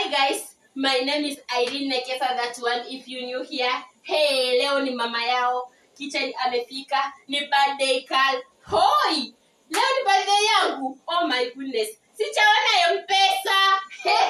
Hi guys, my name is Irene Nekesa that one if you new here. Hey, leo ni mama yao. Kitchen amefika, ni birthday call. Hoi! Leo ni birthday yangu. Oh my goodness. Sijaona M-Pesa.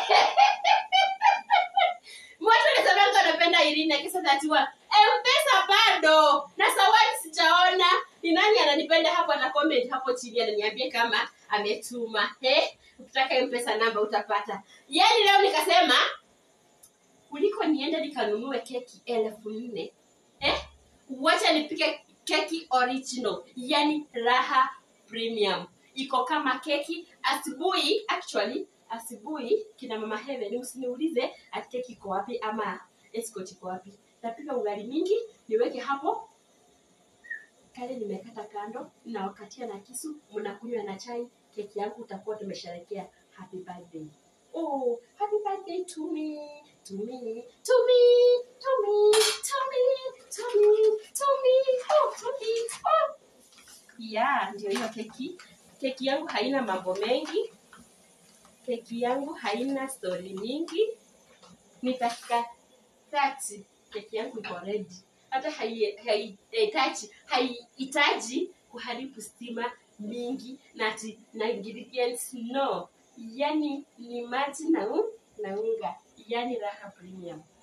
Watu wanasema wanapenda Irene Nekesa that one. M-Pesa bado. Na sawadi sijaona. Ni nani ananipenda hapo ata comment hapo chini ananiambie kama ametuma. Eh? Ukitaka M-Pesa namba utapata. Yaani leo nikasema kuliko niende nikanunue keki elfu nne eh? wacha nipike keki original yani raha premium iko kama keki asubuhi actually asubuhi kina mama heaven usiniulize ati keki iko wapi ama escort iko wapi napika ugali mingi niweke hapo kale nimekata kando na wakatia na kisu mnakunywa na chai keki yangu utakuwa tumesherekea happy birthday oh happy birthday to me to me to me to me to me to me to me oh to me oh yeah ndio hiyo keki keki yangu haina mambo mengi keki yangu haina stori mingi ni dakika 30 keki yangu iko ready hata haihitaji haihitaji kuharibu stima mingi na ati na ingredients no yani ni maji na un, na unga yani raha premium